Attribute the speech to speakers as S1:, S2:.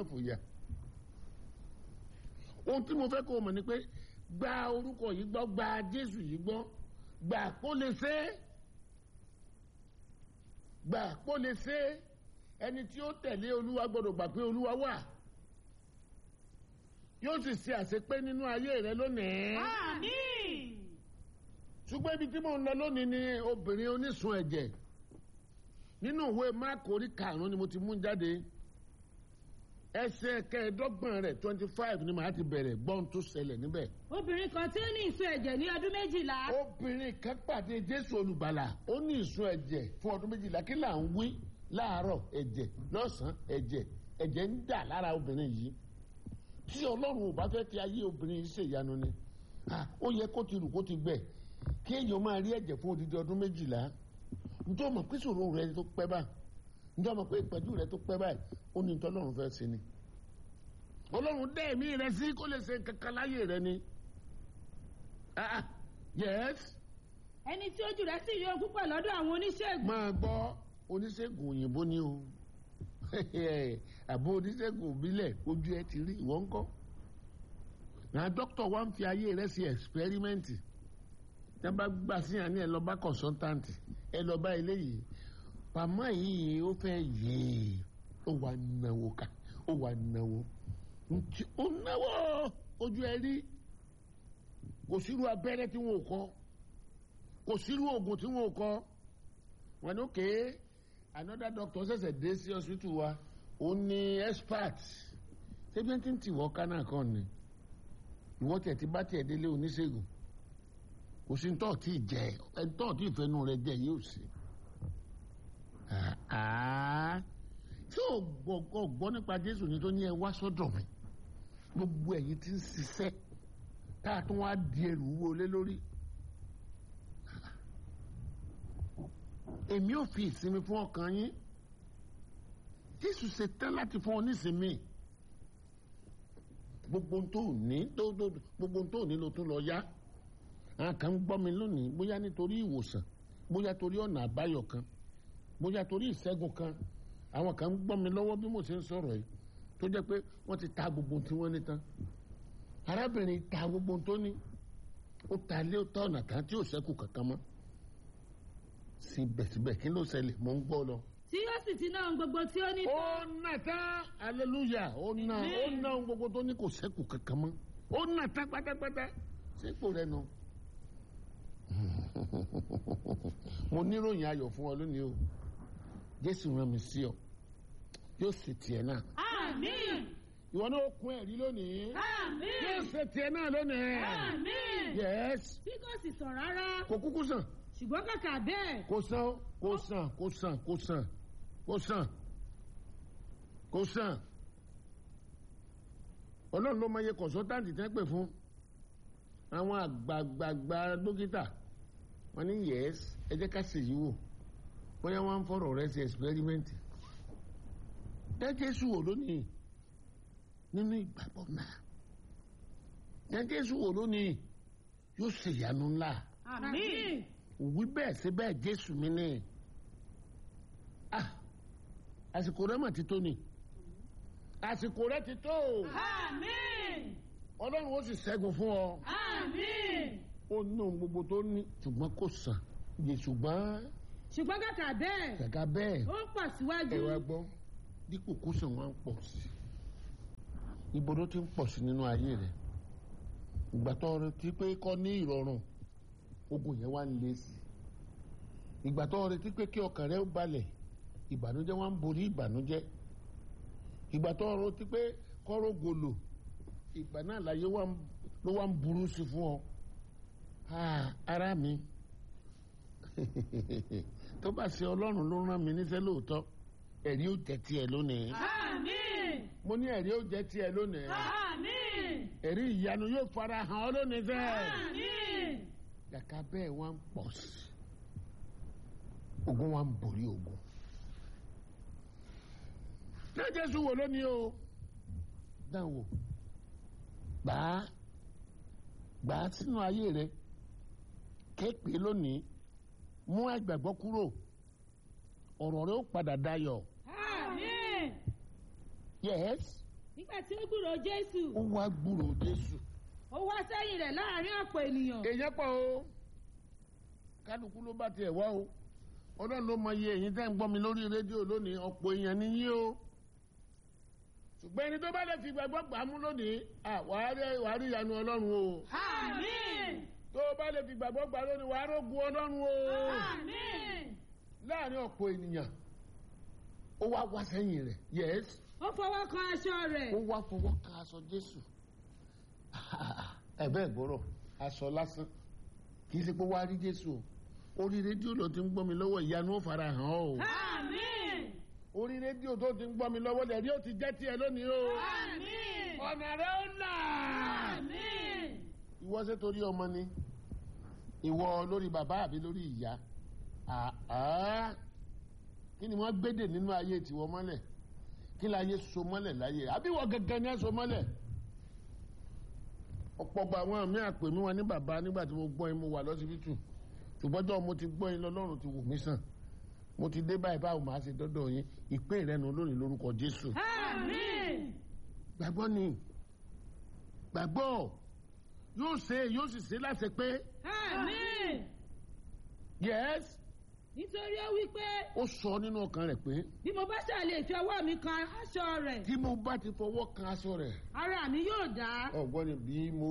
S1: má fòyà ohun tí mo fẹ́ kó o mọ̀ ni pé gba orúkọ yìí gbọ́ gba jésù yìí gbọ́ gbà kó lè ṣe é gbà kó lè ṣe é ẹni tí ó tẹ̀lé olúwa gbọ́dọ̀ gbà pé olúwa wà yóò sì ṣe àṣepé nínú ayé rẹ lónìí
S2: Àmín.
S1: ṣùgbọ́n ibi tí mò ń lọ lónìí ni obìnrin onísun ẹ̀jẹ̀ nínú ìwé máàkì orí karùn-ún ni mo ti mú jáde ẹsẹ̀ kẹẹ̀ẹ́dọ́gbọ̀n rẹ̀ twenty five ni màá ti bẹ̀rẹ̀ gbọ́n tó ṣẹlẹ̀ níbẹ̀.
S2: obìnrin kan tí ó ní ìsun ẹ̀jẹ̀ ní ọdún méjìlá
S1: obìnrin kan pàdé jésù olùgbàlà ó ní ìsun ẹ̀jẹ̀ fún ọdún méjìlá kí là ń wí láàárọ̀ ẹ̀jẹ̀ lọ́sàn-án ẹ̀jẹ̀ ẹ̀jẹ̀ ń dà lára obìnrin yìí tí ọlọ́run ò bá fẹ́ fi ayé obìnrin yìí ṣèyanu ni ah, ó yẹ kó ti rù kó ti gbẹ kí èèyàn máa rí ẹ̀jẹ̀ fún odidi ọdún méjìlá njẹ́ ọmọ pé sòrò rẹ tó pẹ́ báyìí njẹ́ ọmọ pé ìpẹ́jù rẹ tó pẹ́ báyìí ó ní nítorí ọlọ́run fẹ́ sí ni ọlọ́run dẹ́ ẹ̀mí rẹ sí kó lè ṣe kankan láyé rẹ ni ah ah, yes
S2: ẹni tí ojú rẹ̀ sì rí ohun púpọ̀ lọ́dọ̀ àwọn oníṣègùn
S1: máa gbọ́ oníṣègùn òyìnbó ni o àbò oníṣègùn òbílẹ̀ ojú ẹ ti rí ìwọ ńkọ́ na dókítà wa ń fi ayé rẹ sí ẹ̀sipẹ́rímẹ́ǹtì tí wọ́n bá gbà sí àní ẹ lọ bá kọ̀ǹsọ́ntáǹtì ẹ lọ bá eléyìí pàmò yìí ó fẹ́ yéé ó wà náwó ká ó wà náwó ntí ó náwó ojú ẹ rí kò sírú abẹ́rẹ́ tí wọn ò kọ́ kò sírú oògùn tí wọn ò kọ́ wọn ní òkè another doctor ṣẹ̀ṣẹ̀ dé sí hospital wa ó ní expert ṣébí tí ń tìwọ́ kánà kan ni ìwọ́ tiẹ̀ ti bá tiẹ̀ délé oníṣègùn kò sí ntọ́ tí ì jẹ ntọ́ tí ìfẹ́nu rẹ jẹ yóò sí. tí ò gbọ́ gbọ́ nípa Jésù ní tó ní ẹ wá sọ́dọ̀ mi gbogbo ẹ̀yin tí ń ṣiṣẹ́ tá a tún wá di ẹrù wọlé lórí. èmi ò fi ìsinmi fún ọkàn yín Jésù ṣe tán láti fún ọ nísinmi gbogbo tó ní tó tó gbogbo tó ní ló tún lọ yá àwọn kan ń gbọ́ mi lónìí bóyá nítorí ìwòsàn bóyá torí ọ̀nà àbáyọ kan bóyá torí ìṣẹ́gun kan àwọn kan ń gbọ́ mi lọ́wọ́ bí mo ṣe ń sọ̀rọ̀ yìí tó jẹ́ pé wọ́n ti ta gbogbo tí wọ́n ní tán arábìnrin ta gbogbo tó ní ó ta ilé ó ta ọ̀nà kan tí ò ṣẹ́kù kankan mọ́ síbẹ̀síbẹ̀ kí ló ṣẹlẹ̀ mò ń gbọ́ lọ.
S2: tí ó sì ti ná ohun gbogbo tí ó ní
S1: ó
S2: tán
S1: nà tán aleluya ó nà ó nà ohun gbogbo tó ní kò ṣẹ́kù kankan mọ́ ó nà tán pátápátá sípò rẹ nù. mo níròyìn ayọ̀ fún ọ lónìí o jésù rán mi sí ọ yóò sì tiẹ̀ náà
S2: àmín
S1: ìwọ náà ó kún ẹ̀rí lónìí
S2: àmín
S1: yóò ṣe tiẹ̀ náà lónìí
S2: àmín
S1: yes
S2: tí kò sì sàn rárá
S1: kò kúkú sàn
S2: ṣùgbọ́n kàkà bẹ́ẹ̀
S1: kò sàn kò sàn kò sàn kò sàn kò sàn kò sàn ọlọ́run ló máa yẹ kọ̀sọ́táǹtì tẹ́ pè fún àwọn àgbààgbà dókítà wọn ní yẹs ẹ jẹ́ ká ṣèyí wò bóyá wọ́n ń fọ̀rọ̀ rẹ sí ẹ̀sìpẹ́rímẹ́ǹtì jẹ́jẹ́sù wò lónìí nínú ìgbàgbọ́ náà jẹ́jẹ́sù wò lónìí yóò ṣèyanu ńlá
S2: àmín
S1: wí bẹ́ẹ̀ sí bẹ́ẹ̀ jésù mi ní ah àsìkò rẹ mà ti tó ni àsìkò rẹ ti tó
S2: àmín
S1: ọlọ́run ó sì ṣẹ́gun fún ọ
S2: àmín
S1: ó ní ohun gbogbo tó ní ṣùgbọ́n kò sàn yè ṣùgbọ́n
S2: ṣùgbọ́n kàkà bẹ́ẹ̀
S1: gàgà bẹ́ẹ̀
S2: ó ń pọ̀ síwájú
S1: ẹ wá gbọ́ dípò kó sàn wọn pọ̀ sí ibo ló ti ń pọ̀ sí nínú ayé rẹ ìgbà tó retí pé kọ́ ní ìrọ̀rùn ogun yẹn wá ń le sí ìgbà tó retí pé kí ọkàn rẹ ó balẹ̀ ìbànújẹ́ wá ń borí ìbànújẹ́ ìgbà tó retí pé kọ́rọ́ gòlò ìgbà náà láyé wá ń- ló wá ń burú sí fún ọ Ah, ara mi tó bá ṣe ọlọ́run ló rán mi níṣẹ́ lóòótọ́ ẹ̀rí ó jẹ́ tiẹ̀ lónìí
S2: àmín
S1: mo ní ẹ̀rí ó jẹ́ tiẹ̀ lónìí
S2: àmín
S1: ẹ̀rí ìyanu yóò fara hàn ọ́ lónìí fẹ́ẹ́
S2: àmín
S1: kàkà bẹ́ẹ̀ wá ń pọ̀ sí ogun wa ń borí ogun. ṣé jésù wò lónìí o dáhùn wò gbà á gbà á sínú ayé rẹ kéèpé lónìí mú àgbàgbọ́ kúrò ọ̀rọ̀ rẹ ó padà dayọ̀
S2: àmín
S1: yes
S2: nígbà tí ó gbúròó jésù
S1: ó wá gbúrò jésù.
S2: ó wá sẹ́yìn rẹ̀ láàrin ọ̀pọ̀ ènìyàn
S1: èèyàn pọ̀ o kálukú ló bá tiẹ̀ wá o ọlọ́run ló mọ iye èyí tẹ́ ń gbọ́ mi lórí rédíò lónìí ọ̀pọ̀ èèyàn ni yín o ṣùgbọ́n ẹni tó bá lè fi gbàgbọ́ gbà á mú lónìí à wàá rí wàá rí ìyanu ọlọ́run o
S2: àmín
S1: tó o bá lè fi gbàgbọ́ gbà á lónìí wàá rógun ọlọ́run o
S2: àmín
S1: láàrin ọ̀pọ̀ ènìyàn ó wá wá sẹ́yìn rẹ̀ yẹ́s
S2: ó fọwọ́ kan aṣọ rẹ̀
S1: ó wá fọwọ́ kan aṣọ jésù ẹ bẹ́ẹ̀ gbọ́rọ̀ aṣọ lásán kì í ṣe pé wàá rí jésù o orí rédíò ló ti ń gbọ́ mi lọ́wọ́ ìyanu ó fara hàn ọ́ o
S2: àmín
S1: orí rédíò tó ti ń gbọ́ mi lọ́wọ́ lẹ́rí ó ti jẹ́ tiẹ̀ lónìí o
S2: àmín
S1: ọ̀nà rẹ̀ ó là
S2: àmín
S1: ìwọ ṣe torí ọmọ ni ìwọ lórí bàbá àbí lórí ìyá àá kí ni wọ́n gbédè nínú ayé tiwọ́ mọ́lẹ̀ kí ni ayé so mọ́lẹ̀ láyé àbí wọ́n gẹ́gẹ́ ni ẹ so mọ́lẹ̀ ọ̀pọ̀ gba àwọn àmì àpè mí wọn ní bàbá nígbà tí mo gbọ́ yín mo wà lọ́sibítù ṣùgbọ́n jọ́ mo ti gbọ́ yín lọ́lọ́run ti wò mí sàn mo ti dé báyìí báwo màá ṣe dọ́dọ̀ yín ìpín ìrẹ́nu lónìí lórúkọ Jésù
S2: àmín
S1: gbàgbọ́ ni gbàgbọ́ yóò ṣe yóò sì ṣe láti pé
S2: àmín
S1: yes
S2: nítorí ó wí pé
S1: ó sọ nínú ọkàn rẹ̀ pé
S2: bí mo bá ṣàlè fi ọwọ́ mi kan aṣọ rẹ̀
S1: tí mo bá ti fọwọ́ kan aṣọ rẹ̀
S2: ara mi yóò dá
S1: ọ̀gbọ́n ni bí mo